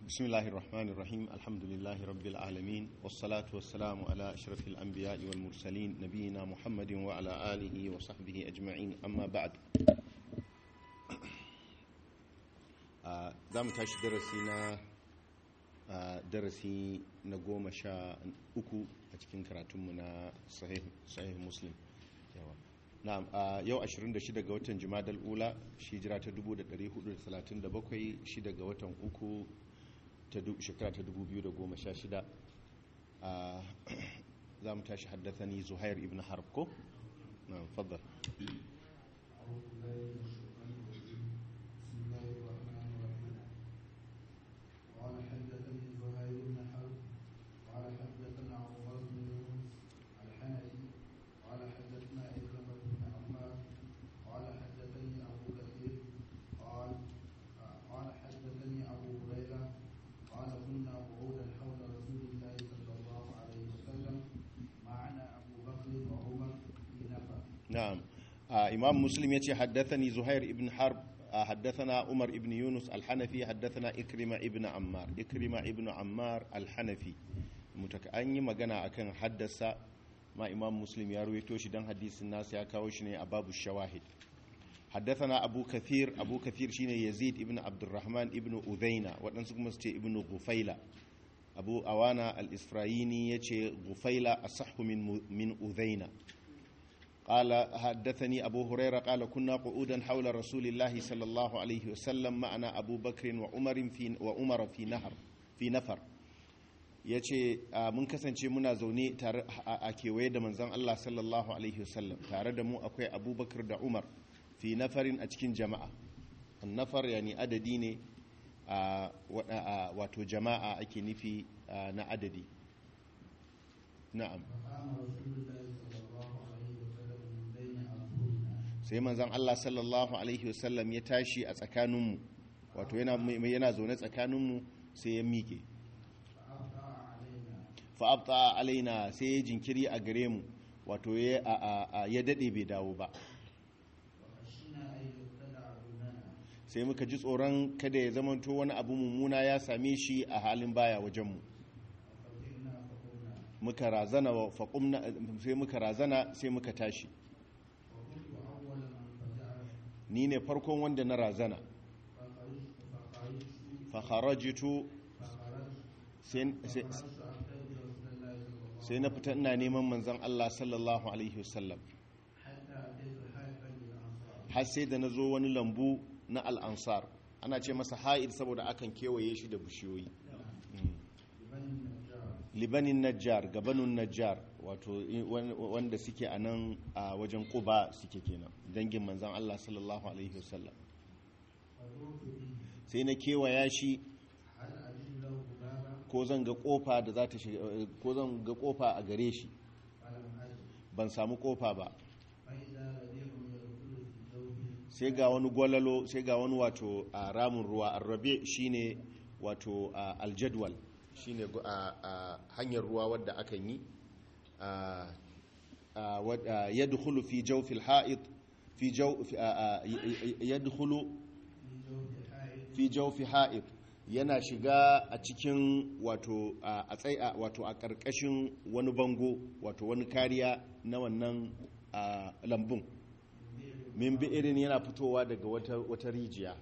بسم الله الرحمن الرحيم الحمد لله رب العالمين والصلاة والسلام على أشرف الأنبياء والمرسلين نبينا محمد وعلى آله وصحبه أجمعين أما بعد za mu tashi darasi na darasi na goma sha uku a cikin karatunmu na sahih muslim na'am yau 26 ga watan jumadal ula shi jira ta 1437 shi daga watan uku shekara ta 2016 za mu tashi haddathani zuhair ibn harb ko? na'am faddal قال حدثني زهير بن حرب قال حدثنا عمر بن يونس الحنفي قال حدثنا إكرمة بن عمار قال حدثني أبو كثير قال قال حدثني أبو هريرة قال كنا قعودا حول رسول الله صلى الله عليه وسلم معنا أبو بكر وعمر في نفر نعم آه إمام مسلم يتي حدثني زهير ابن حرب آه حدثنا عمر ابن يونس الحنفي حدثنا إكرمة ابن عمار إكرمة ابن عمار الحنفي متك أني مغانا أكن حدث ما إمام مسلم يروي توشي دان حديث الناس يا كاوشني أباب الشواهد حدثنا أبو كثير أبو كثير شيني يزيد ابن عبد الرحمن ابن أذينة وأنسكم مستي ابن غفيلة أبو أوانا الإسفرايني يتي غفيلة أصح من من أذينة قال حدثني أبو هريرة قال كنا قعودا حول رسول الله صلى الله عليه وسلم معنا أبو بكر وعمر في وعمر في نهر في نفر yace mun kasance muna zaune tare a kewaye da manzon Allah sallallahu alaihi wasallam tare da mu akwai abubakar da umar fi nafarin a cikin jama'a nafar yani adadi ne wato jama'a ake nufi na adadi na'am فقام رسول الله صلى الله عليه وسلم من بين أظهرنا sai manzon Allah sallallahu alaihi wasallam ya tashi a tsakaninmu wato yana yana zaune tsakaninmu sai ya miƙe فأبطأ علينا fa'abta alaina sai ya jinkiri a gare mu wato ya a- a- ya dade bai dawo ba وخشينا أن يبتلع دوننا sai muka ji tsoron kada ya zamanto wani abu mummuna ya same shi a halin baya wajenmu ففزعنا فقمنا muka razana wa faqumna sai muka razana sai muka tashi وكنت أول من فزع ni ne farkon wanda na razana فخرجت فخرجت fa kharajtu فخرجت sai sai- فخرجت أبتغي رسول الله صلى الله عليه sai na fita ina neman manzon Allah sallallahu alaihi wasallam حتى أتيت حائفا للأنصار har sai da na zo wani lambu na al'ansar ana ce masa ha'id saboda akan kewaye shi da bishiyoyi لبني النجار libanin najjar gabanin najjar wato i- wan- wanda suke a nan a wajen kuba suke kenan dangin manzan Allah sallallahu alaihi wasallam فدرت به sai na kewaya shi هل أجد له بابا ko zan ga kofa da za ta shiga ko zan ga kofa a gare shi فلم أجد ban samu kofa ba فإذا ربيع يدخل في ثوبه sai ga wani gwalalo sai ga wani wato a ramin ruwa arrabe shine wato a, aljadwal shine gu- a, a hanyar ruwa wadda akan yi a, a, wad- a, yadkhulu fi jawfil ha'id fi jaw fi- a, a, y- y- yadkhulu في جوف حائط fi jawfi ha'id yana shiga a cikin wato a a tsai a- wato a karkashin wani bango wato wani kariya na wannan a, lambun min bi'irin yana fitowa daga wata, wata rijiya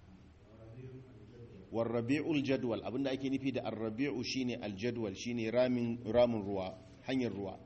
warrabi'ul jadwal abinda ake nufi da arrabi'u shine aljadwal shine ramin ramin ruwa hanyar ruwa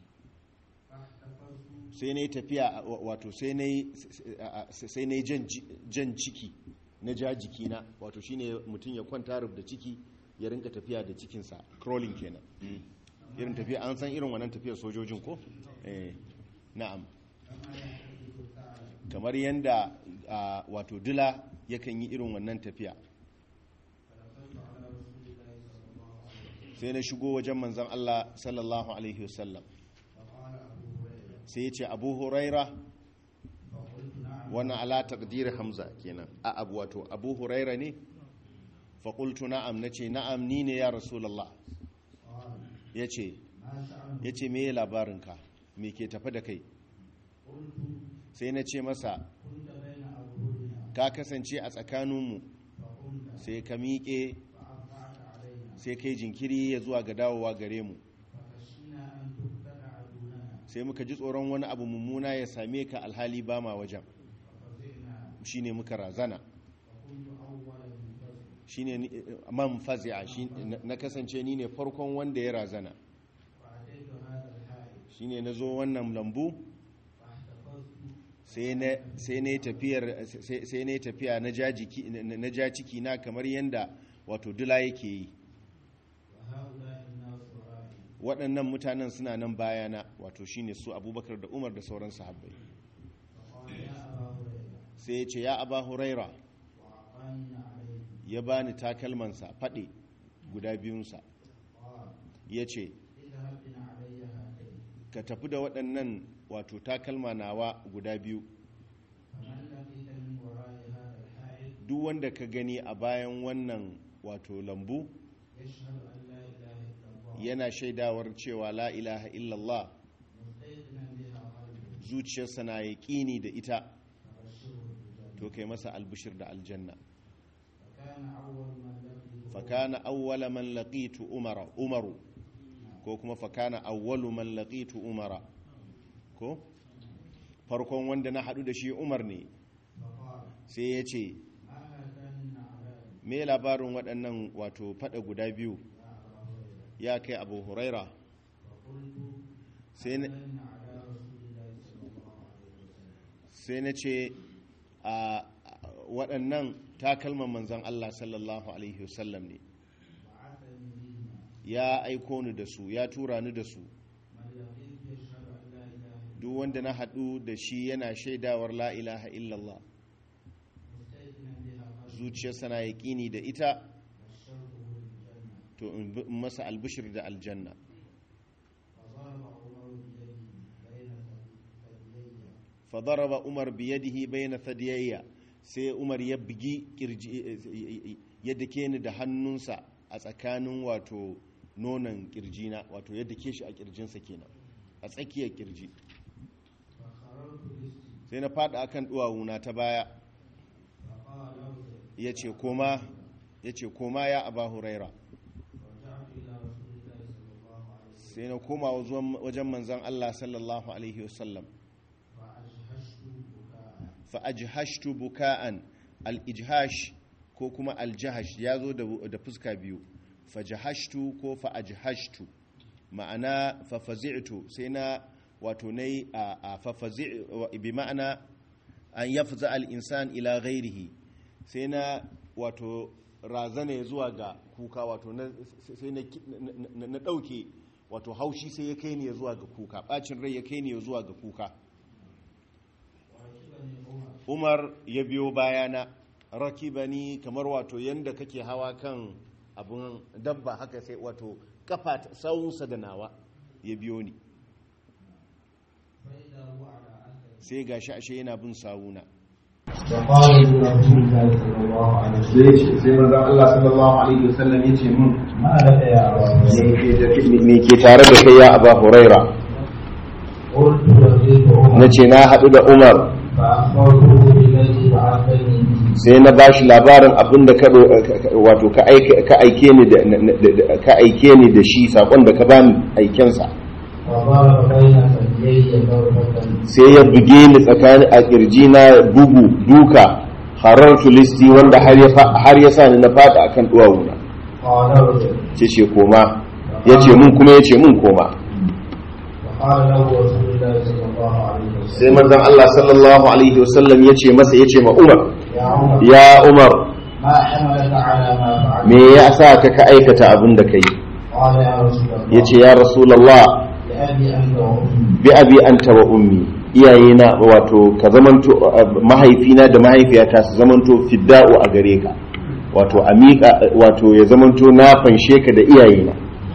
فاحتفظت sai na yi tafiya wa- wato sai na yi sai na yi jan ji- jan ciki na ja jikina wato shine mutum ya kwanta rub da ciki ya rinka tafiya da cikinsa crawling kenan Mm. irin tafiya an san irin wannan tafiyar sojojin ko eh na'am كما يحتفظ الثعلب kamar yanda ah, wato dila yakan yi irin wannan tafiya فدخلت على رسول الله صلى الله عليه وسلم sai na shigo wajen manzon Allah sallallahu alaihi wasallam فقال أبو هريرة sai ya ce abu huraira فقلت نعم wannan ala taqdir hamza kenan a abu wato abu huraira ne fa qultu na'am nace na'am ni ne ya rasulullah قال yace ما شأنه yace me labarinka me ke tafi da kai قلت sai na ce masa كنت بين أظهرنا ka kasance a tsakaninmu فقمت sai ka miƙe فأبطأ sai kai jinkiri ya zuwa ga dawowa gare mu فخشينا أن تبتلع دوننا sai muka ji tsoron wani abu mummuna ya same ka alhali ba ma wajen ففزعنا shine muka razana فكنت أول منفزع shine ni- man fazi'a shi na kasance ni ne farkon wanda ya razana فأتيت هذا الحائط shine na zo wannan lambu فاحتفظت sai na sai na yi tafiyar sai sai na yi tafiya na ja jiki na na ja ciki na kamar yanda wato dula yake yi وهؤلاء الناس ورائي waɗannan mutanen suna nan bayana wato shine su abubakar da umar da sauran sahabbai فقال يا أبا هريرة sai ya ce ya aba huraira وأعطاني عليه ya bani takalmansa faɗe guda biyunsa قال ya ce اذهب بن علي هاتين ka tafi da waɗannan wato takalma nawa guda biyu فمن لقيت من وراء هذا الحائط duk wanda ka gani a bayan wannan wato lambu يشهد أن لا إله إلا الله yana shaidawar cewa la ilaha illallah مستيقنا بها قلبه zuciyarsa na yaƙini da ita فبشره بالجنة to kai masa albishir da aljanna فكان أول من لقيه fakana awwala man laqitu umara umaru ko kuma fakana awwalu man laqitu umara ko farkon wanda na hadu da shi umar ne فقال sai ya ce ما هاتان النعلان me labarin waɗannan wato fada guda biyu يا أبا هريرة ya kai abu huraira فقلت sai na- هاتان على رسول الله صلى الله عليه وسلم sai na ce a waɗannan takalman manzan Allah sallallahu alaihi wasallam ne بعثني بهما ya aiko ni da su ya tura ni da su من لقيت يشهد أن لا إله إلا duk wanda na haɗu da shi yana shaidawar la ilaha illallah مستيقنا بها قلبه zuciyarsa na yaƙini da ita بشرته بالجنة to in bi- in masa albishir da aljanna فضرب عمر بيده بين ثديي fadaraba umar biyadihi bayna thadiyayya sai umar ya bugi kirji yadda ke ni da hannunsa a tsakanin wato nonon kirjina wato yadda ke shi a kirjinsa kenan a tsakiyar kirji فخررت رزقي sai na fada akan duwawuna ta baya فقال ارجع ya ce koma ya ce koma ya aba huraira رجعت إلى رسول الله صلى الله عليه وسلم sai na koma wazuwan- wajen manzan Allah sallallahu alaihi wasallam فأجهشت بكاء fa ajhashtu buka'an al-ijhash ko kuma al-jahash ya zo da da fuska biyu fa jahashtu ko fa ajhashtu ma'ana fa fazi'tu sai na wato nayi a a fa fazi' wa- bi ma'ana an yafza al-insan ila ghairihi sai na wato razana ya zuwa ga kuka wato na sai na na- na dauke wato haushi sai ya kai ni ya zuwa ga kuka bacin rai ya kai ni ya zuwa ga kuka وركبني عمر umar ya biyo bayana rakibani kamar wato yanda kake hawa kan abun dabba haka sai wato kafa ta- sawunsa da nawa ya biyo ni فإذا هو على أثر sai gashi ashe yana bin sawuna وقال لرسول الله صلى الله عليه وسلم sai ce sai manzon Allah sallallahu alaihi wasallam ya ce mun ما لك يا أبا هريرة me ke tare da kai ya aba huraira قلت لقيت عمر na ce na haɗu da umar فأخبرته بالذي بعثني به sai na ba shi labarin abin da ka wato ka aike ka aike ni da da- ka aike ni da shi sakon da ka bani aikensa فضرب بين ثديي ضربة sai ya buge ni tsakanin a kirji na bugu duka harar tulisti wanda har ya fa- har ya sa ni na fada akan duwawuna قال ارجع ce ce koma ya ce mun kuma ya ce mun koma فقال له رسول الله صلى الله عليه وسلم sai manzon Allah sallallahu alaihi wasallam ya ce masa ya ce ma Umar يا عمر ya Umar ما حملك على ما فعلت me ya sa ka ka aikata abin da kai قال يا رسول الله ya ce ya Rasulullah لأبي أنت وأمي bi abi anta wa ummi iyayena wato ka zamanto mahaifina da mahaifiyata su zamanto fidda'u a gare ka wato amika wato ya zamanto na fanshe ka da iyayena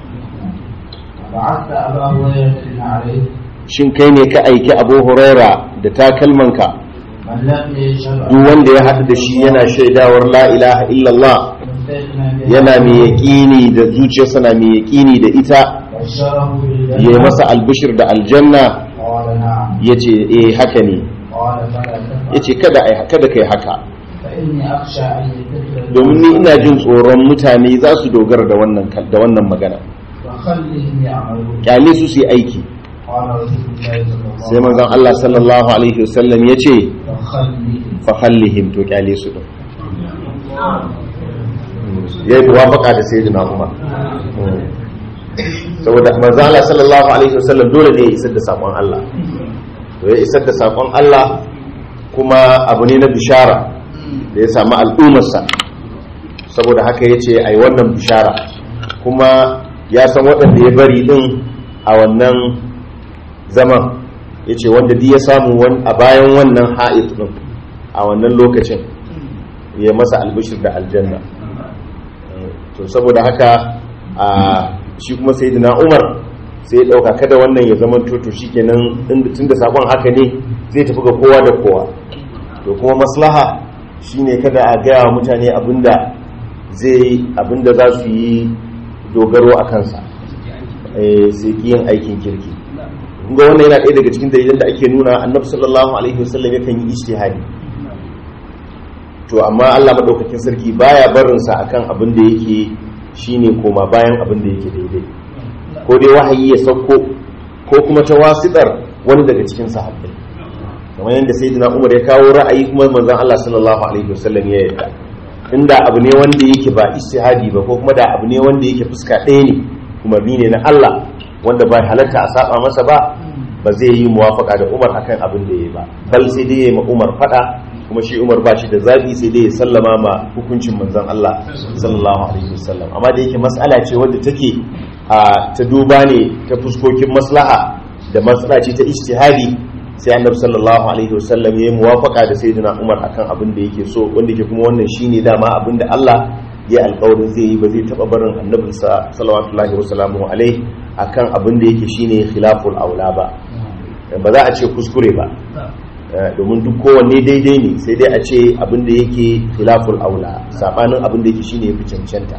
بعثت أبا هريرة بن عليه shin kai ne ka aiki abu huraira da takalmanka من لم يشهد duk wanda ya haɗu da shi yana shaidawar la ilaha illallah مستيقنا بها yana mai yaƙini da zuciyarsa na mai yaƙini da ita بشره ya yi بالجنة masa albishir da aljanna قال نعم ya ce eh haka ne قال فلا ya تفعل ce kada ai- kada kai haka فإني أخشى أن يتخذ domin ni ina jin tsoron mutane za su dogara da wannan kal- da wannan magana وخلهم يعملون kyale su su yi aiki قال رسول الله صلى الله sai manzon Allah sallallahu alaihi wasallam ya ce وخلهم fa khallihim to kyale su din ya yi muwafaka da sayyidina Umar saboda manzon Allah sallallahu alaihi wasallam dole ne ya isar da sakon Allah to ya isar da sakon Allah kuma abu ne na bishara da ya samu al'ummarsa saboda haka ya ce a yi wannan bishara kuma ya san waɗanda ya bari ɗin a wannan zaman ya ce wanda duk ya samu wan- a bayan wannan ha'id ɗin a wannan lokacin ya masa albishir da aljanna to saboda haka a shi kuma sai umar sai ya ɗauka kada wannan ya zama toto shi kenan tun da sakon haka ne zai tafi ga kowa da kowa to kuma maslaha shine kada a gaya wa mutane abinda zai abinda za su yi dogaro a kansa eh, sai ki yin aikin kirki kun ga wannan yana ɗaya daga cikin dalilan da ake nuna annabi sallallahu alaihi wasallam yakan yi ijtihadi to amma Allah madaukakin sarki baya barin sa akan abin da yake shine koma bayan abin da yake daidai ko dai wahayi ya sauko ko kuma ta wasitar wani daga cikin sahabbai kamar yadda sayyidina Umar ya kawo ra'ayi kuma manzon Allah sallallahu alaihi wasallam ya yarda inda abu ne wanda yake ba ijtihadi ba ko kuma da abu ne wanda yake fuska ɗaya ne umarni ne na Allah wanda bai halatta a saba masa ba ba zai yi muwafaka da Umar akan abin da yayi ba bal sai dai ya ma Umar fada kuma shi Umar ba shi da zabi sai dai ya sallama ma hukuncin manzon Allah sallallahu alaihi wasallam amma da yake mas'ala ce wadda take a ta duba ne ta fuskokin maslaha da matsala ce ta ijtihadi sai annabi sallallahu alaihi wasallam ya yi muwafaka da sayyidina Umar akan abin da yake so wanda ke kuma wannan shine dama abin da Allah ya alƙawarin zai yi ba zai taɓa barin annabinsa sallallahu wasalamu alaihi akan abin da yake shine khilaful aula ba ba za a ce kuskure ba domin duk kowanne daidai ne sai dai a ce abin da yake khilaful aula sabanin abin da yake shine yafi cancanta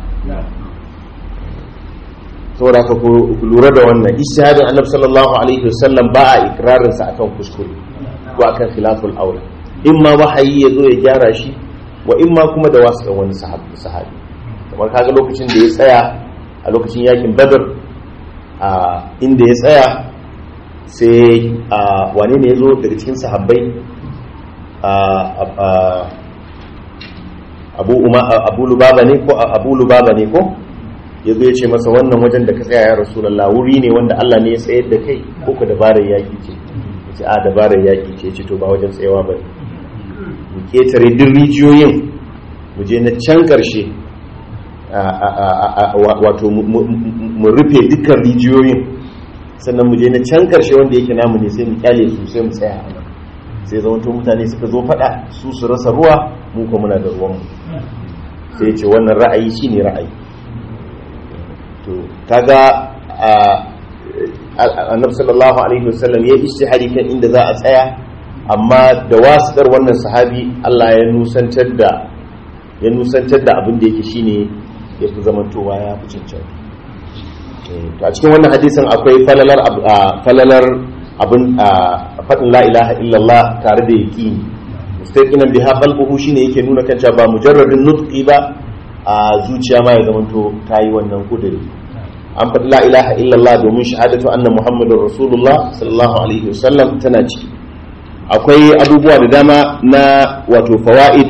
saboda haka ku lura da wannan ishihadin annabi sallallahu alaihi wasallam ba a ikrarin sa akan kuskure ko akan khilaful aula in ma wahayi ya zo ya gyara shi wa in ma kuma da wasu wani sahabi sahabi kamar kaga lokacin da ya tsaya a lokacin yakin badar a inda ya tsaya sai a wane ne ya zo daga cikin sahabbai abu lubaba ne ko abu lubaba ne ko ya zo ya ce masa wannan wajen da ka tsaya ya rasulallah wuri ne wanda Allah ne ya tsayar da kai ko ka dabarar yaƙi ce ya ce a dabarar yaƙi ce ce to ba wajen tsayawa ba mu ketare duk rijiyoyin mu je na can ƙarshe wato mu rufe dukkan rijiyoyin sannan mu je na can ƙarshe wanda yake namu ne sai mu kyale su sai mu tsaya a nan sai zamanto mutane suka zo faɗa su su rasa ruwa mu kuma muna da ruwanmu sai ce wannan ra'ayi shine ra'ayi to kaga annabi sallallahu alaihi wasallam ya ishtihari kan inda za a tsaya amma da wasitar wannan sahabi Allah ya nusantar da ya nusantar da abin da yake shine ya fi zamantowa ya fi cancanta to a cikin wannan hadisin akwai falalar falalar abin faɗin la ilaha illallah tare da yaqini mustaqinan biha qalbuhu shine yake nuna kan cewa ba mujarradin nutqi ba a zuciya ma ya zamanto ta yi wannan kudiri an faɗi la ilaha illallah domin shahadatu anna muhammadun rasulullah sallallahu alaihi wasallam tana ciki akwai abubuwa da dama na wato fawaid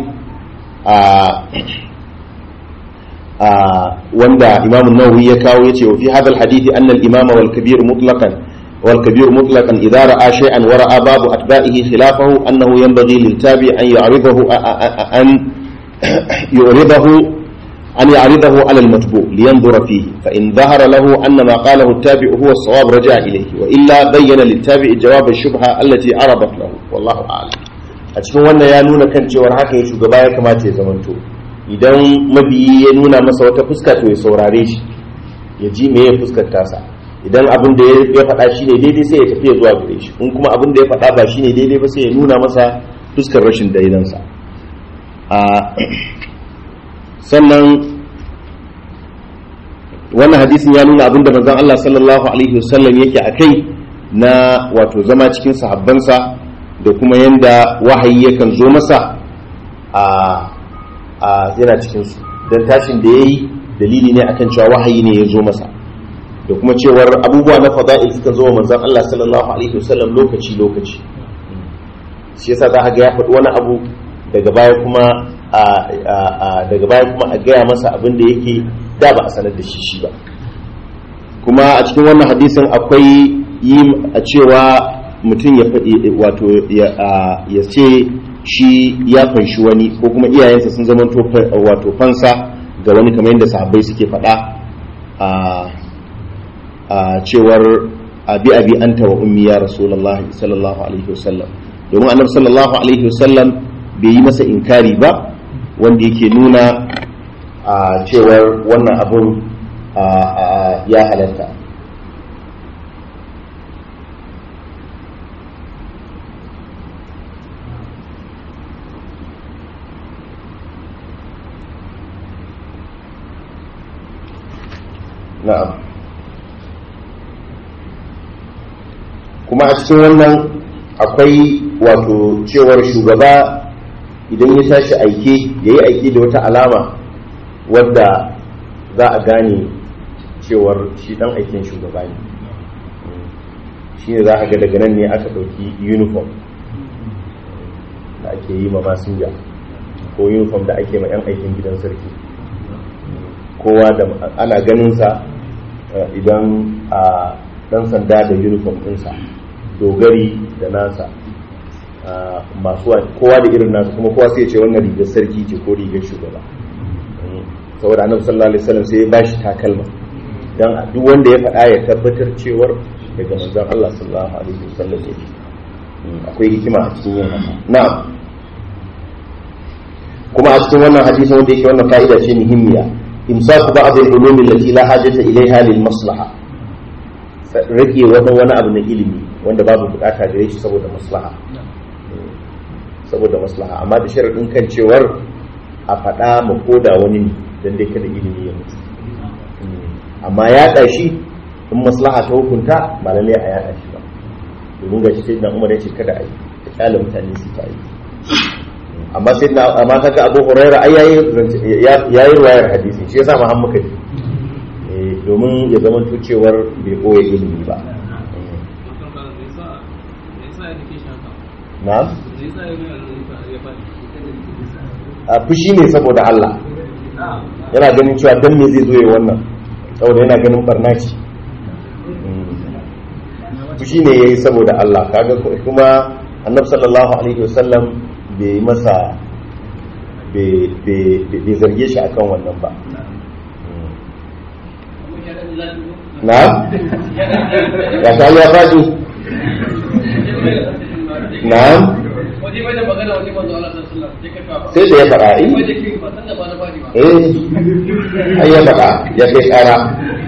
a wanda imamu nawawi ya kawo yace wa fi hadha alhadith anna al-imama wal kabir mutlaqan wal kabir mutlaqan idha ra'a shay'an wa ra'a babu atba'ihi khilafahu annahu yanbaghi lil tabi an ya'ridahu an yu'ridahu أن يعرضه على المتبوع لينظر فيه فإن ظهر له أن ما قاله التابع هو الصواب رجع إليه وإلا بين للتابع جواب الشبهة التي عرضت له والله أعلم أتكون وانا يا نونا كان جوار حكا يشو قبايا كما تيزمنتو idan mabiyi ya nuna masa wata fuska to ya saurare shi ya ji me ya fuskar tasa idan abin da ya faɗa shi ne daidai sai ya tafi zuwa gare shi in kuma abin da ya faɗa ba shi ne daidai ba sai ya nuna masa fuskar rashin daidansa sannan wannan hadisin ya nuna abinda manzon Allah sallallahu alaihi wasallam yake a kai na wato zama cikin sahabbansa da kuma yanda wahayi yakan zo masa a a yana cikin su dan tashin da yayi dalili ne akan cewa wahayi ne ya zo masa da kuma cewar abubuwa na fada'il suka zo wa manzon Allah sallallahu alaihi wasallam lokaci lokaci shi yasa za ga ya faɗi wani abu daga baya kuma daga baya kuma a gaya masa abin da yake da ba a sanar da shi shi ba kuma a cikin wannan hadisin akwai yi a cewa mutum ya faɗi wato ya ce shi ya fanshi wani ko kuma iyayensa sun zama wato fansa ga wani kamar yadda sahabbai suke faɗa a cewar abi abi anta wa ummi ya rasulullahi sallallahu alaihi wasallam domin annabi sallallahu alaihi wasallam bai yi masa inkari ba wanda yake nuna a cewar wannan abun ya halatta na'am kuma a cikin wannan akwai wato cewar shugaba idan ya tashi aike ya yi aike da wata alama wadda za a gane cewar shi dan aikin shugaba ne shi ne za a ga daga nan ne aka ɗauki uniform da ake yi ma masinja ko uniform da ake ma 'yan aikin gidan sarki kowa da ana ganinsa idan a dan sanda da uniform ɗinsa dogari da nasa masu kowa da irin nasu kuma kowa sai ce wannan rigar sarki ce ko rigar shugaba saboda annabi sallallahu alaihi wasallam sai ya bashi takalma dan duk wanda ya faɗa ya tabbatar cewar daga manzon Allah sallallahu alaihi wasallam ne akwai hikima a cikin yin haka na'am kuma a cikin wannan hadisin wanda yake wannan fa'ida ce muhimmiya imsaku ba'd al-ulum allati la hajata ilayha lil maslaha rage wani wani abu na ilimi wanda babu bukata gare shi saboda maslaha saboda maslaha amma da sharadin kan cewar a faɗa ma koda wani ne dan dai kada ilimi ya mutu amma ya shi in maslaha ta hukunta ba lalle a yaɗa shi ba domin ga shi sai na umar ya ce kada a yi ta kyale mutane su ta yi amma sai na amma kaga Abu Hurairah ai yayi yayi ruwayar hadisi shi yasa ma muka ji eh domin ya zama to cewar bai koya ilimi ba na'am a fushi ne saboda Allah yana ganin cewa dan me zai zo ya wannan saboda yana ganin barna ce fushi ne yayi saboda Allah kaga kuma annabi sallallahu alaihi wasallam bai masa bai zarge shi akan wannan ba na? ya ta ya faɗi na? sai da ya faɗa eh ai ya faɗa ya kai ƙara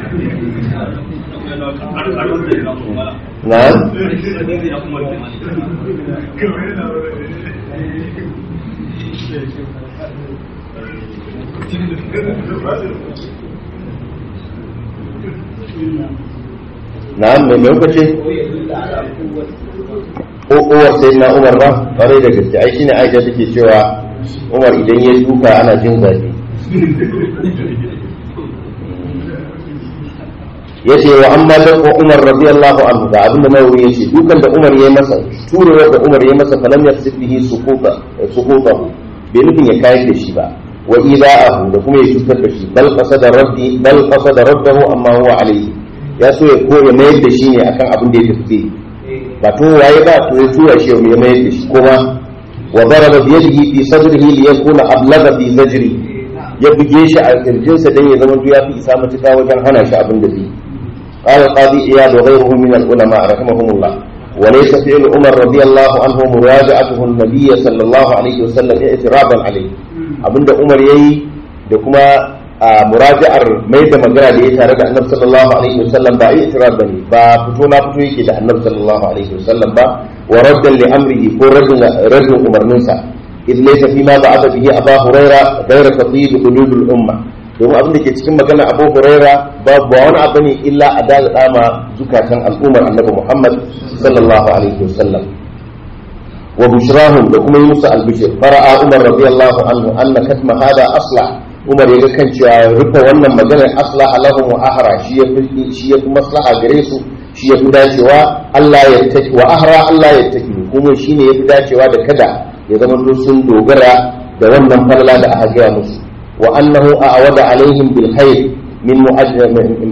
na? na'am mai mai kuka ce uwar sai na umar ba ƙwarai da gaske ai shine aisha take cewa umar idan ya duka ana jin zafi ya ce wa amma da umar radiyallahu anhu ga abin da nawawi ya ce dukan da umar ya masa turewa da umar ya masa falam ya bihi suquta suqutahu bai nufin ya kayar da shi ba wa ida'ahu da kuma ya cutar da shi bal qasada raddi bal qasada raddahu amma huwa alayhi ya so ya koya mayar da shi ne akan abin da ya tafi ba to waye ba to ya tura shi ya mayar da shi kuma wa daraba bi yadihi fi sadrihi li yakuna ablagha fi zajri ya buge shi a kirjinsa dan ya zama ya fi isa matuka wajen hana shi abin da zai قال القاضي إياد وغيره من العلماء رحمهم الله وليس فعل عمر رضي الله عنه مراجعته النبي صلى الله عليه وسلم اعتراضا عليه abinda Umar yayi da kuma muraja'ar mai da magana da ya tare da Annabi sallallahu alaihi wasallam ba i'tirad bane ba fito na fito yake da Annabi sallallahu alaihi wasallam ba wa raddan li amrihi ko raddan raddan umarninsa idh laysa fi ma ba'atha bihi Abu Huraira ghayra tadhib qulub al-umma domin abin da ke cikin magana Abu Huraira ba ba wani abu ne illa a daga dama zukatan al'ummar Annabi Muhammad sallallahu alaihi wasallam wa bushrahum da kuma yi musu albishir fara'a umar radiyallahu anhu anna katma hada aslah umar ya ga kan cewa rufe wannan maganar aslah lahum wa ahra shi ya fi shi ya fi maslaha gare su shi ya fi dacewa Allah ya taki wa ahra Allah ya taki kuma shine ya fi dacewa da kada ya zama sun dogara da wannan falala da aka gaya musu wa annahu a'wada alaihim bil khair min mu'ajjal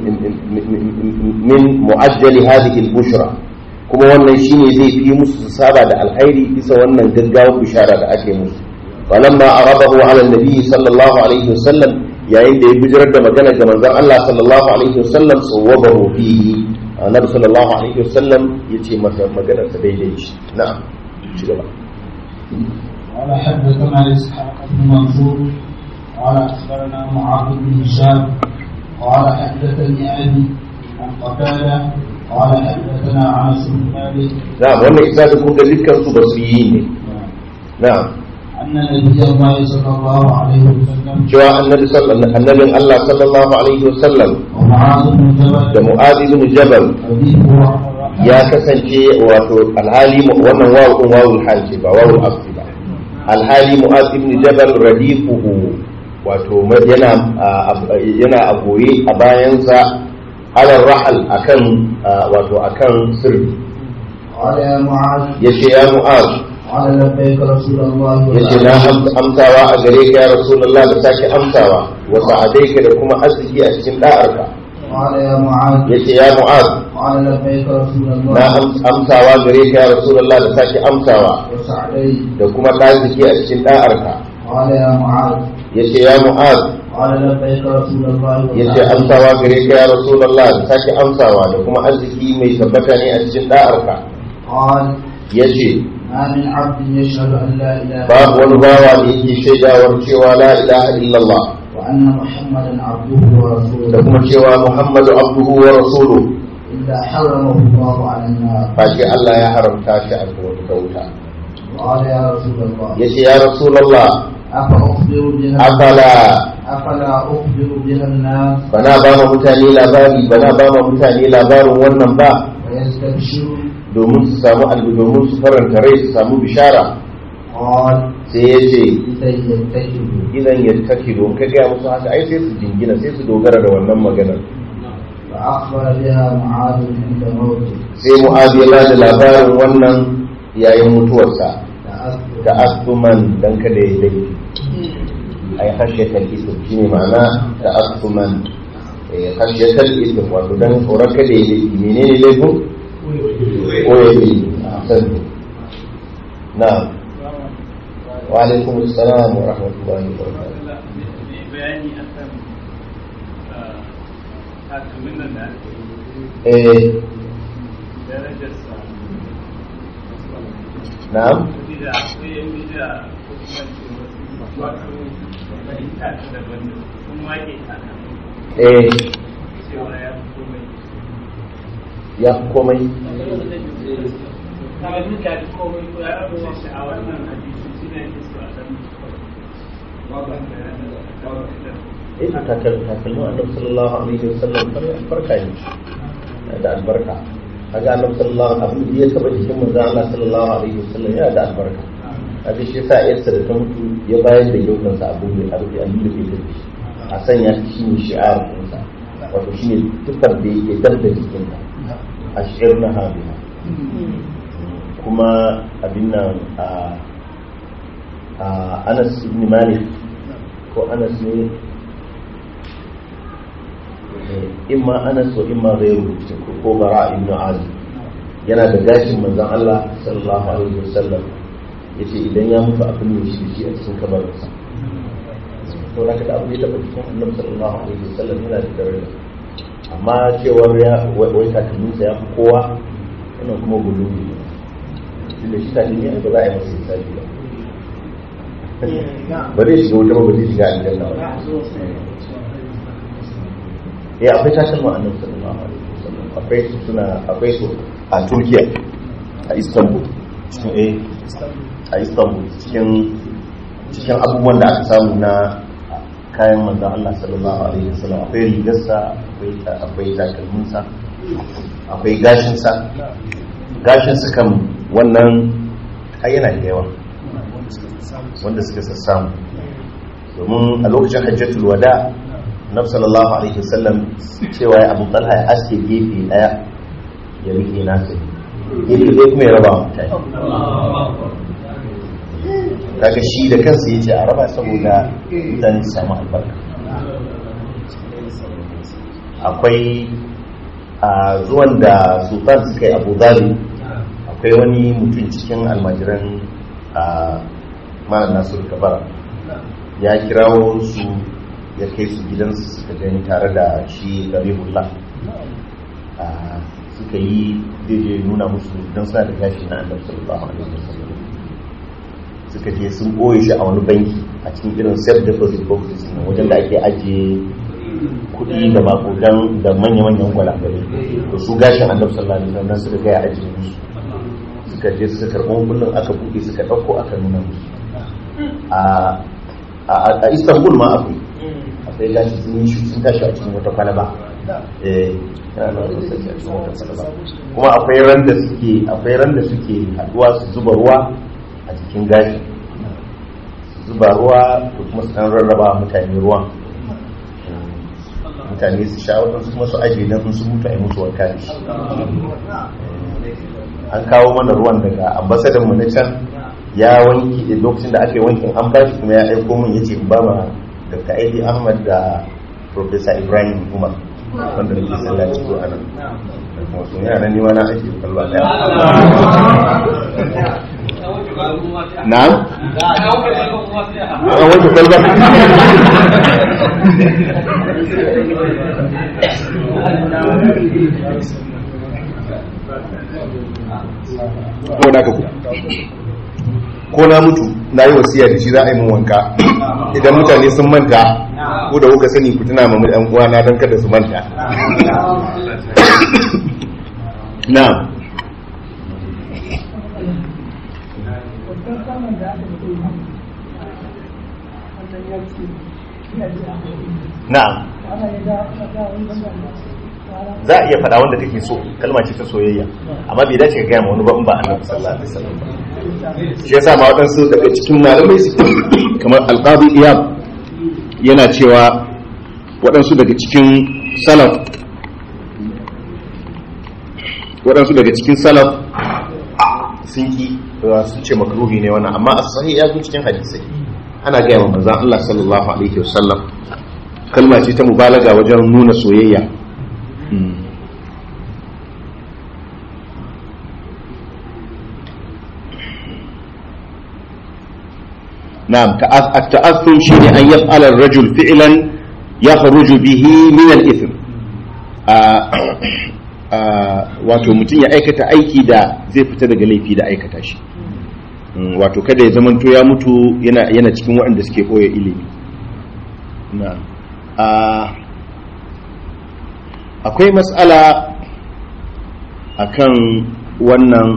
min mu'ajjal hadhihi al bushra kuma wannan shine zai fi musu su saba da alkhairi bisa wannan gaggawar bishara da ake musu falamma arabahu ala nabi sallallahu alaihi wasallam yayin da ya bijirar da magana ga manzon Allah sallallahu alaihi wasallam sawwabahu fihi annabi sallallahu alaihi wasallam yace masa maganar sa daidai shi na'am ci gaba قال حدثنا اسحاق بن منصور قال اخبرنا معاذ بن هشام قال حدثني ابي عن قتاده قال حدثنا انس بن مالك na'am wannan isnadin kun ga dukkan su basriyi ne na'am ان نبي الله صلى الله عليه وسلم cewa annabi sallallahu annabin Allah sallallahu alaihi wasallam ومعاذ بن da جبل Mu'adh ibn Jabal حديثه ya kasance wato alhali wannan wawu din wawul hal ce ba wawul asli ba alhali Mu'adh ibn Jabal radifuhu wato yana yana a goye a bayansa alal rahal akan wato akan sirri قال يا معاذ yace ya Mu'adh قال لبيك رسول الله yace na am- amsawa a gare ka ya rasulullah da sake amsawa wa sa'adaika da kuma arziki a cikin da'arka قال يا معاذ yace ya mu'az قال لبيك رسول na الله am- amsawa gare ka ya rasulullah da sake amsawa وسعدي da kuma arziki a cikin da'arka قال يا معاذ yace ya mu'az قال لبيك رسول الله yace amsawa gare ka ya rasulullah da sake amsawa da kuma arziki mai tabbata ne a cikin da'arka قال yace ما من عبد يشهد أن لا إله babu wani bawa da yake shaidawar cewa la ilaha illallah وأن محمدا عبده da ورسوله kuma cewa muhammadu abduhu wa rasuluhu إلا حرمه الله على النار face Allah ya haramta shi a wata wuta قال يا رسول الله yace ya rasulullah أفأخبر بها afala أفلا أخبر بها الناس bana ba ma mutane labari bana ba ma mutane labarin wannan ba ويستبشرون domin su samu albi domin su faranta rai su samu bishara قال sai ya ce إذا يتكلوا idan ya take don ka gaya musu haka ai sai su jingina sai su dogara da wannan maganar فأخبر بها معاذ عند موته sai mu'azi ya bada labarin wannan yayin mutuwarsa تأثر da asuman dan kada ya laifi ai khashyatal ism shine ma'ana da asuman eh khashyatal ism wato dan tsoron kada ya laifi menene laifin ko ya yi san na'am wa alaikum assalam wa rahmatullahi wa barakatuh bayani akan takalmin nan da ake yi eh darajarsa na'am da akwai yan bija ko kuma ce wasu wasu fahimta ta daban da sun wake takalmin eh cewa ya fi komai ya fi komai takalmin ka fi komai ko ya fi shi a wannan hadisi shi ne ake so a san eh takal takalmin annabi sallallahu alaihi wasallam farka ne da albarka kaga annabi sallallahu alaihi wasallam ya taba jikin manzo Allah sallallahu alaihi wasallam yana da albarka kaga shi yasa yarsa da ta mutu ya bayar da yaukan sa abu ne abu ne abu da ke da shi a sanya shi ne shi'ar ɗinsa wato shi ne tufar da yake dar da jikinta a shi'ar na habiha kuma abin nan a a Anas ibn Malik ko Anas ne imma anas wa imma ghayru ko bara ibn azib yana da gashin manzon Allah sallallahu alaihi wasallam yace idan ya mutu abin ne shi shi a cikin kabarinsa to da kada abu ya taba cikin annabi sallallahu alaihi wasallam yana da daraja amma cewar ya wai takalminsa ya fi kowa wannan kuma gulubi ne tunda shi takalmi ba za a yi masa hisabi ba ba zai shiga wuta ba ba zai shiga aljanna ba ya akwai takalma a nan sallallahu alaihi wasallam akwai su suna akwai su a Turkiya a Istanbul cikin eh a Istanbul cikin cikin abubuwan da aka samu na kayan manzon Allah sallallahu alaihi wasallam akwai rigarsa akwai akwai takalminsa akwai gashinsa gashinsa kan wannan ai yana da yawa wanda suka sassamu domin a lokacin hajjatul wada nabi sallallahu alaihi wasallam cewa ya abu talha ya aske gefe daya ya rike nasa gefe ɗaya kuma ya raba wa mutane kaga shi da kansa ya ce a raba saboda mutane su samu albarka akwai a zuwan da sultan suka yi abu zabi akwai wani mutum cikin almajiran a malam nasiru kabara ya kirawo su ya kai su gidansu suka gani tare da shi garibullah suka yi daidai nuna musu don suna da gashi na annabi sallallahu alaihi wasallam suka je sun ɓoye shi a wani banki a cikin irin self deposit boxes na wajen da ake ajiye kuɗi da makogan da manya-manyan gwalagwale to su gashin annabi sallallahu alaihi wasallam suka gaya ajiye musu suka je suka karɓo kullum aka buɗe suka ɗauko aka nuna musu a istanbul ma akwai akwai gashi sun yi sun tashi a cikin wata kwalaba kuma akwai ran da suke akwai ran da suke haduwa su zuba ruwa a cikin gashi su zuba ruwa da kuma su dan rarraba mutane ruwan mutane su sha wadansu kuma su ajiye don su mutu a yi musu wanka da shi an kawo mana ruwan daga ambasadan mu na can ya wanki da lokacin da aka yi wankin an bashi kuma ya aiko min yace in ba ma dr aidi ahmad da professor ibrahim umar wanda nake sallah ciko a nan kuma sun yana ni na ake kalwa daya na a wanke kwalba ko da ka ku ko na mutu na yi wasiya da shi za a yi mun wanka idan mutane sun manta ko da kuka sani ku tuna ma ɗan uwana don kada su manta na na za a iya faɗa wanda kake so kalma ce ta soyayya amma bai dace ka gaya ma wani ba in ba annabi sallallahu alaihi wasallam shi yasa ma waɗansu daga cikin malamai kamar alqadi iyab yana cewa waɗansu daga cikin salaf waɗansu daga cikin salaf sun ki sun ce makruhi ne wannan amma as-sahih ya zo cikin hadisai ana gaya ma manzon Allah sallallahu alaihi wasallam kalma ce ta mubalaga wajen nuna soyayya نعم التأثم شيء أن يفعل الرجل فعلا يخرج به من الإثم wato mutum ya aikata aiki da zai fita daga laifi da aikata shi wato kada ya zamanto ya mutu yana cikin waɗanda suke koya ilimi akwai matsala akan wannan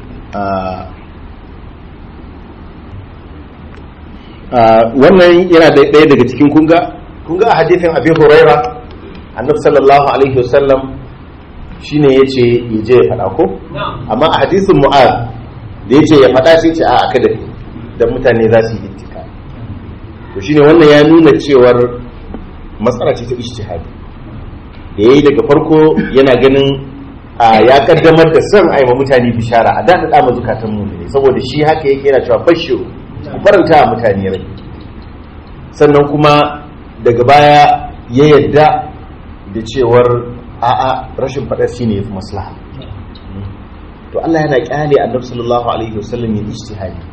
wannan yana da ɗaya daga cikin kunga kunga a hadithin abin huraira annab sallallahu alaihi wasallam shine ya ce ya je ya faɗa ko amma a hadithin mu'az da ya ce ya faɗa sai ce a aka da don mutane za su yi ittika to shine wannan ya nuna cewar matsala ce ta ijtihadi da ya yi daga farko yana ganin ya kaddamar da son aima mutane bishara a daɗaɗa ma zukatan mu ne saboda shi haka yake yana cewa bashiru ku faranta a mutane rai sannan kuma daga baya ya yadda da cewar a'a rashin faɗa shi ne fi maslaha to Allah yana kyale annabi sallallahu alaihi wasallam ya ijtihadi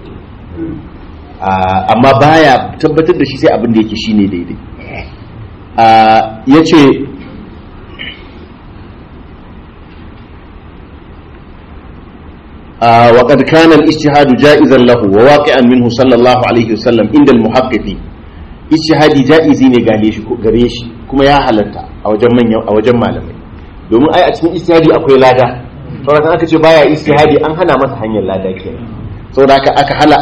amma baya tabbatar da shi sai abin da yake shine daidai yace وقد كان الاجتهاد جائزا له وواقعا منه صلى الله عليه وسلم عند المحققين ijtihadi ja'izi ne gare shi gare shi kuma ya halatta a wajen manyan a wajen malamai domin ai a cikin ijtihadi akwai lada saboda kan aka ce baya ijtihadi an hana masa hanyar lada kenan saboda haka aka hala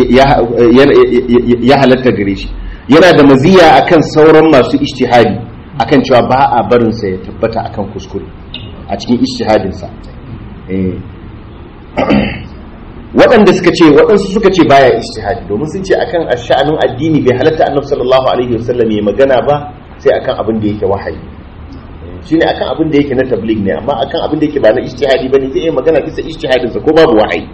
ya halatta gare shi yana da maziya akan sauran masu ijtihadi akan cewa ba a barin sa ya tabbata akan kuskure a cikin ijtihadin sa eh waɗanda suka ce waɗansu suka ce baya ijtihadi domin sun ce akan sha'anin addini bai halatta annabi sallallahu alaihi wasallam ya magana ba sai akan abin da yake wahayi shine akan abin da yake na tabligh ne amma akan abin da yake ba na ijtihadi bane zai yi magana bisa ijtihadin sa ko babu wahayi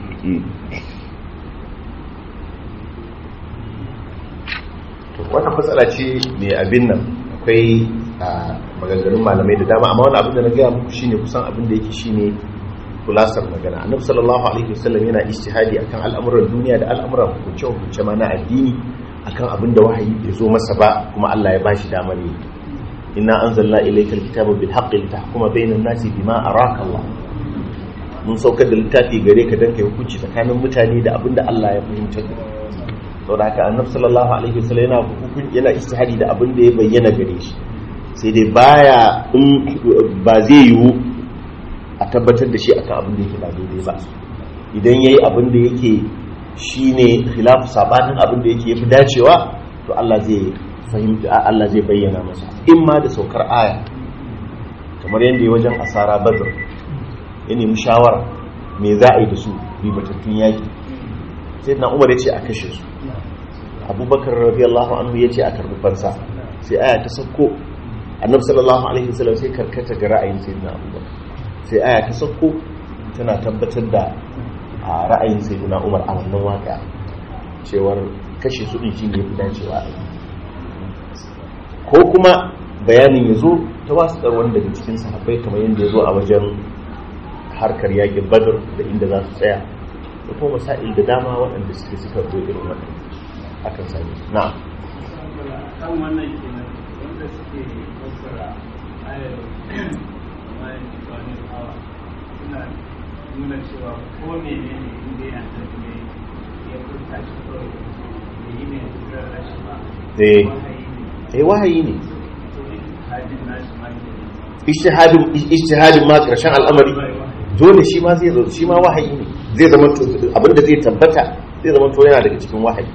to wannan matsala ce mai abin nan akwai maganganun malamai da dama amma wani abin da na gaya muku shine kusan abin da yake shine kulasar magana annabi sallallahu alaihi wasallam yana ijtihadi akan al'amuran duniya da al'amuran hukunce hukunce ma na addini akan abin da wahayi bai zo masa ba kuma Allah ya bashi damar yi inna anzalna ilaykal kitaba bil haqqi litahkuma bainan nasi bima araka Allah mun saukar da littafi gare ka dan kai hukunci tsakanin mutane da abin da Allah ya fahimtar da saboda haka annabi sallallahu alaihi wasallam yana hukunci yana ijtihadi da abin da ya bayyana gare shi sai dai baya ba zai yiwu a tabbatar da shi akan abin da yake ba daidai ba idan yayi abin da yake shine khilafu sabanin abin da yake yafi dacewa to Allah zai fahimta Allah zai bayyana masa in ma da saukar aya kamar yadda ya wajen asara badr ya nemi shawara me za a yi da su ribatattun yaki sai na umar ya ce a kashe su abubakar radiyallahu anhu ya ce a karbi fansa sai aya ta sauko annabi sallallahu alaihi wasallam sai karkata ga ra'ayin sayyidina abubakar sai aya ta sauko tana tabbatar da a ra'ayin sayyidina umar a wannan waka cewar kashe su din shi ne fi dacewa a ko kuma bayanin ya zo ta wasu wani daga cikin sahabbai kamar yadda ya zo a wajen harkar yakin badar da inda za su tsaya da kuma masail da dama waɗanda suke suka zo irin wannan akan sami na'am kan wannan kenan wanda suke fassara ayar bayan wani hawa suna nuna cewa ko ne ne ne inda yana tafi ne ya furta shi kawai da yi ne da rashi ba eh wahayi ne eh wahayi ne to hajjin nashi ma ke ijtihadin ijtihadin ma karshen al'amari dole shi ma zai zo shi ma wahayi ne zai zama to abinda zai tabbata zai zama to yana daga cikin wahayi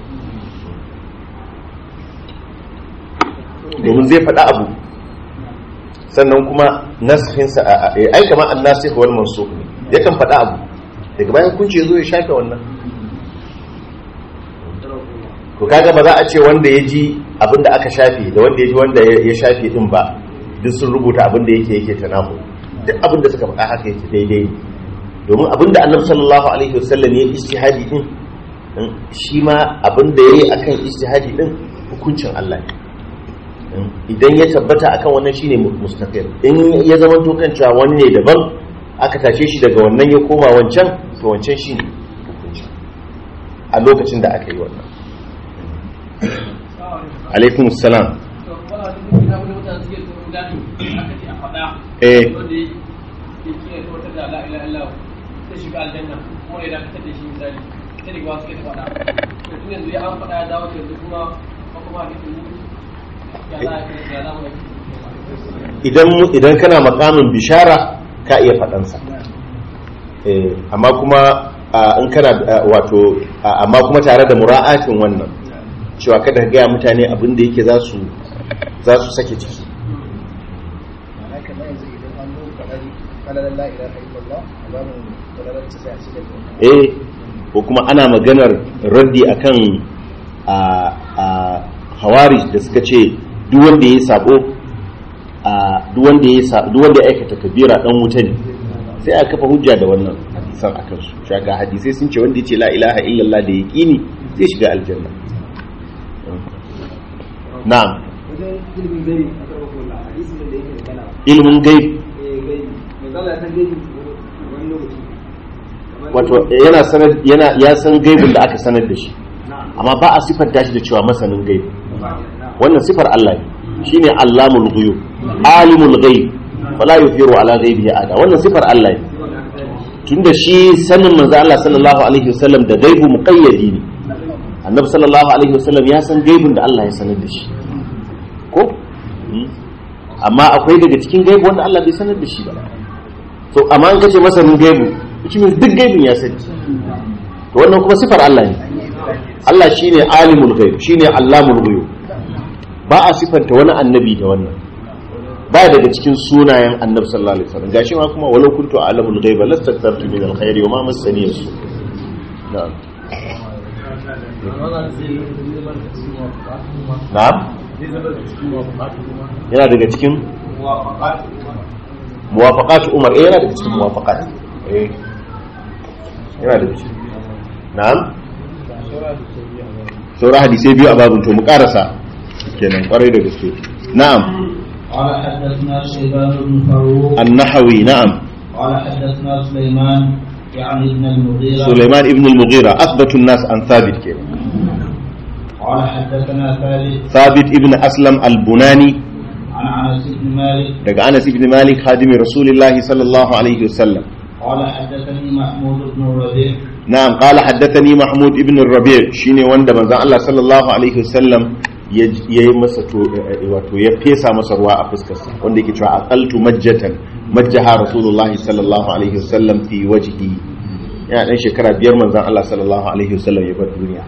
domin zai faɗa abu sannan kuma naskinsa a ai kamar an nasikh wal mansukh ne yakan faɗa abu daga bayan kunce zo ya shafe wannan to kaga ba za a ce wanda ya ji abin da aka shafe da wanda ya ji wanda ya shafe din ba duk sun rubuta abin da yake yake tanahu duk abin da suka faɗa haka yake daidai ne domin abin da annabi sallallahu alaihi wasallam ya ijtihadi din shi ma abin da yayi akan ijtihadi din hukuncin Allah ne idan ya tabbata akan wannan shine mustaqil in ya zama to kan cewa wani ne daban aka tashe shi daga wannan ya koma wancan to wancan shine hukunci a lokacin da aka yi wannan alaikum assalam eh idan idan kana makamin bishara ka iya faɗansa eh amma kuma in kana wato amma kuma tare da mura'atin wannan cewa kada ka gaya mutane abin da yake za su za su sake ciki eh ko kuma ana maganar raddi akan a a hawari da suka ce duk wanda ya sabo a duk wanda ya duk wanda ya aikata kabira dan wuta ne sai aka kafa hujja da wannan hadisan akan su shaka hadisai sun ce wanda ya ce la ilaha illallah da yaqini zai shiga aljanna na'am wajen ilimin gari a karɓar kula hadisin da yake magana ilmin gaib eh gari mai zala san gari wani lokaci kamar wato yana sanar yana ya san gaibin da aka sanar da shi na'am amma ba a sifanta shi da cewa masanin gaib na'am wannan sifar Allah ne shine allamul ghuyub alimul ghaib wala yufiru ala ghaibihi ada wannan sifar Allah ne tunda shi sanin manzo Allah sallallahu alaihi wasallam da gaibu muqayyadi ne annabi sallallahu alaihi wasallam ya san gaibin da Allah ya sanar da shi ko Hmm. amma akwai daga cikin gaibu wanda Allah bai sanar da shi ba to amma an kace masanin gaibu which means duk gaibin ya sani to wannan kuma sifar Allah ne Allah shine alimul ghaib shine allamul ghuyub ba a sifanta wani annabi da wannan ba daga cikin sunayen annabi sallallahu alaihi wasallam gashi ma kuma walau kuntu a'lamul ghaiba lastaktartu min alkhairi wa ma massani yasu na'am na'am yana daga cikin muwafaqat umar eh yana daga cikin muwafaqat eh yana daga cikin na'am saura hadisai biyu a babin to mu karasa kenan kwarai da gaske na'am قال حدثنا شيبان بن فاروق النحوي نعم قال حدثنا سليمان يعني ابن المغيرة سليمان ابن المغيرة أثبت الناس عن ثابت كده قال حدثنا ثابت ثابت ابن أسلم البناني عن انس بن مالك daga Anas ibn Malik khadimi Rasulullah sallallahu alaihi wasallam قال حدثني محمود بن الربيع na'am qala haddathani Mahmud ibn Rabi' shine wanda manzon Allah sallallahu alaihi wasallam ya yi masa to wato ya fesa masa ruwa a fuskarsa wanda yake cewa aqaltu majjatan majjaha Rasulullah sallallahu alaihi wasallam fi wajhi yana dan shekara biyar manzon Allah sallallahu alaihi wasallam ya bar duniya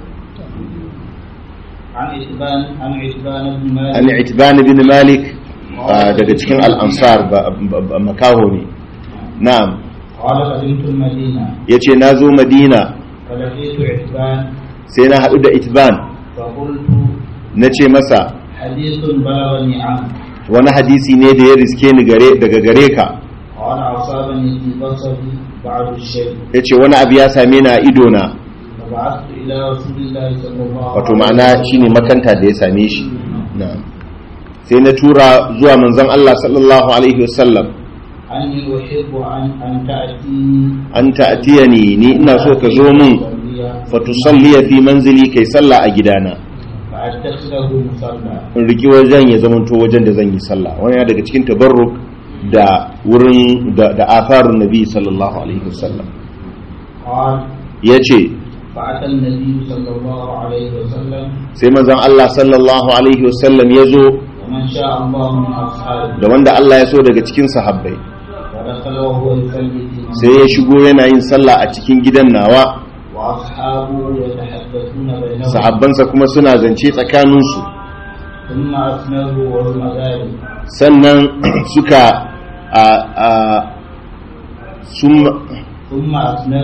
عن عتبان عن عتبان بن مالك an itban ibn Malik ah, daga cikin al-ansar ba- ba- ba- makaho ne na'am قال قدمت المدينة yace nazo Madina فلقيت عتبان sai na haɗu da itban فقلت na ce masa حديث بلغني عنه wani hadisi ne da ya riske ni gare daga gare ka قال أصابني في بصري بعض الشيء ya ce wani abu ya same ni a idona فبعثت إلى رسول الله صلى الله wato عليه ma'ana shine makanta da ya same shi na'am sai na tura zuwa manzon Allah sallallahu alaihi wasallam أني أحب أن أن تأتيني an ta'tiyani ni ina so ka zo mun fa tusalliya fi manzili kai sallah a gidana فأتخذه مصلى in riki wajen ya zamanto wajen da zan yi sallah wani ya daga cikin tabarruk da wurin da da atharun nabi sallallahu alaihi wasallam قال yace فأتى النبي صلى الله عليه وسلم sai manzon Allah sallallahu alaihi wasallam ya zo ومن شاء الله من أصحابه da wanda Allah ya so daga cikin sahabbai فدخل وهو يصلي في sai ya shigo yana yin sallah a cikin gidan nawa وأصحابه يتحدثون بينهم sahabbansa kuma suna zance tsakaninsu ثم أسنده وهم ذلك sannan suka a a sun ثم أسنده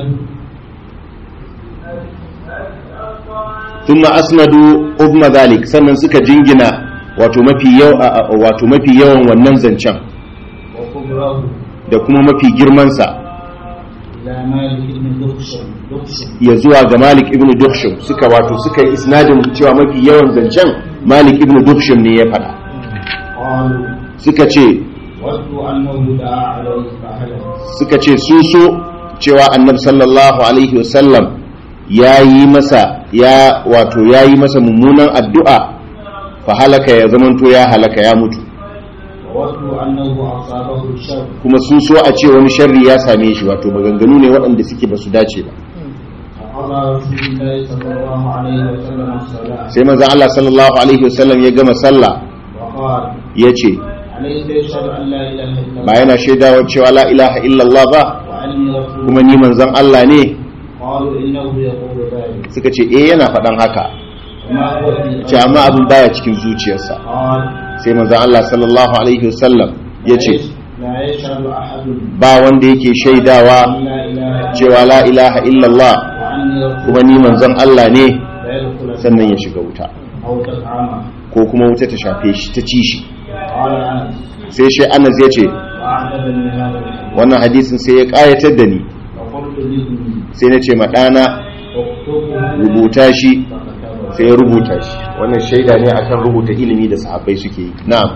thumma asnadu ubma zalik sannan suka jingina wato mafi yaw a- a- wato mafi yawan wannan zancen وكبره da kuma mafi girmansa إلى مالك بن دخشم دخشم ya zuwa ga Malik ibn Dukhshum suka wato suka yi isnadin cewa mafi yawan zancen Malik ibn Dukhshum ne ya faɗa قالوا suka ce ودوا أنه دعا عليه فهلك suka ce su so cewa annabi sallallahu alaihi wasallam ya yi masa ya wato ya yi masa mummunan addu'a fa halaka ya zamanto ya halaka ya mutu وودوا أنه أصابه الشر kuma sun so a ce wani sharri ya same shi wato maganganu ne waɗanda suke ba su dace ba فقضى رسول الله صلى الله عليه وسلم الصلاة sai manzon Allah sallallahu alaihi wasallam ya gama sallah وقال ya ce أليس يشهد أن لا إله إلا ba الله yana shaidawa cewa la ilaha illallah ba وأني رسول kuma ni manzon Allah ne قالوا إنه يقول ذلك suka ce eh yana faɗan haka وما هو في ce amma abin baya cikin zuciyarsa قال sai manzon Allah sallallahu alaihi wasallam ya ce لا يشهد أحد ba wanda yake shaidawa أن لا إله إلا cewa la ilaha illallah وأني رسول kuma ni manzon Allah ne لا يدخل sannan ya shiga wuta أو تطعمه ko kuma wuta ta shafe shi ta ci shi قال أنس sai shi Anas ya ce وأعجبني هذا الحديث wannan hadisin sai ya ƙayatar da ni فقلت لابني sai na ce ma ɗana اكتبه rubuta shi فكتبه sai ya rubuta shi wannan shaida ne akan rubuta ilimi da sahabbai suke yi na'am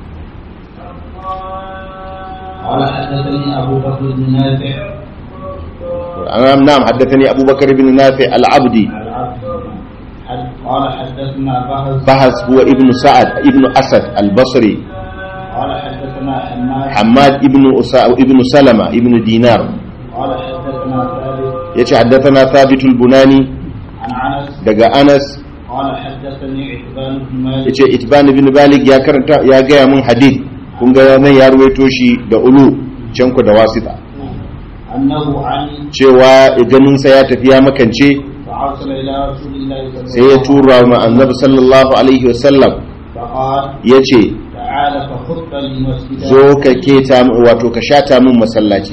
قال حدثني أبو بكر بن نافع na'am na'am haddathani abubakar ibn nafi al-abdi العبد حد- قال حدثنا بهز bahas huwa ibn sa'ad ibn asad al-basri قال حدثنا حماد hammad ibn usa ibn salama ibn dinar قال حدثنا ثابت yace haddathana thabit al-bunani عن انس daga anas قال حدثني عتبان بن مالك yace itban ibn malik ya karanta ya gaya mun hadith kun ga nan ya ruwaito shi da ulu can ku da wasita انه عن cewa ganinsa ya tafi ya makance فارسل الى رسول الله صلى الله sai ya tura ma annabi sallallahu alaihi wasallam فقال ya ce تعال فخط لي مسجدا zo ka keta min- wato ka shata min masallaci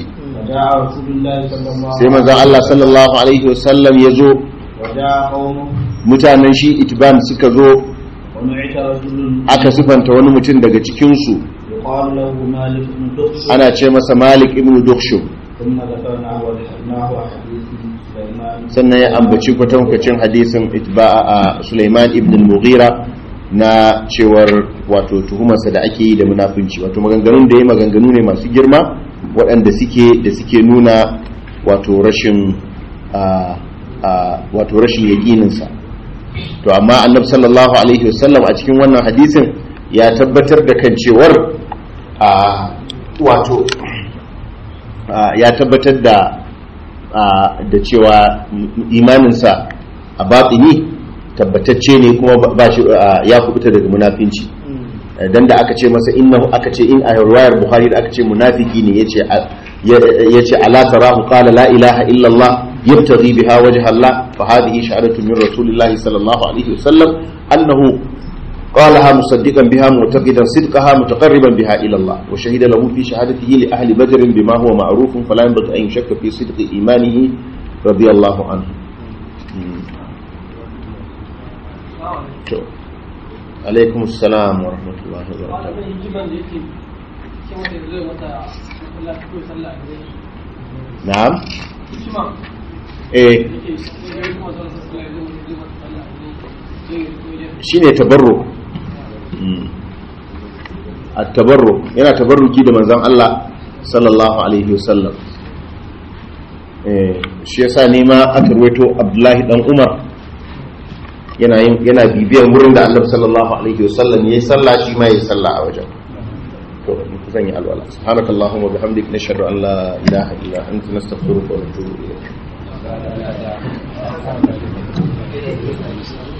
وجاء رسول الله صلى الله sai manzon Allah sallallahu alaihi wasallam ya zo وجاء قومه mutanen shi itban suka zo ونعت رجل aka sifanta wani mutum daga cikinsu يقال له مالك بن دخش ana ce masa malik ibn dukshum ثم ذكرناه وذكرناه حديث سليمان sannan ya ambaci kwatankwacin hadisin itba'a a Sulaiman ibn al-Mughira na cewar wato tuhumarsa da ake yi da munafunci wato maganganun da ya maganganu ne masu girma waɗanda suke da suke nuna wato rashin a a wato rashin yaƙininsa to amma annabi sallallahu alaihi wasallam a cikin wannan hadisin ya tabbatar da kan cewar a wato a, ya tabbatar da a, da cewa imaninsa a batini tabbatacce ne kuma ba- ba shi a, ya kubuta daga munafinci dan da aka ce masa innahu aka ce in a riwayar bukhari da aka ce munafiki ne yace a- ya- yace ala tarahu qala la ilaha illa allah yabtaghi biha wajha allah fa hadhihi shahadatu min rasulillahi sallallahu alaihi wasallam annahu قالها مصدقا بها معتقدا صدقها متقربا بها الى الله وشهد له في شهادته لاهل بدر بما هو معروف فلا ينبغي ان يشك في صدق ايمانه رضي الله عنه. تو. عليكم السلام ورحمه الله وبركاته. malamin hikiman da yake ce wata zai mata Allah ko sallah a gare shi نعم hikima ايه yake sai kuma zan sallah zai mata sallah a gare shi shine tabarruk Mm. at-tabarruk yana tabarruki da manzon Allah sallallahu alaihi wasallam eh shi yasa ne ma aka rawaito Abdullahi dan Umar yana yin yana bibiyan wurin da Annabi sallallahu alaihi wasallam yayi sallah shi ma yayi sallah a wajen to zan yi alwala subhanakallahumma wa bihamdika nashhadu an la ilaha illa anta nastaghfiruka wa natubu ilayk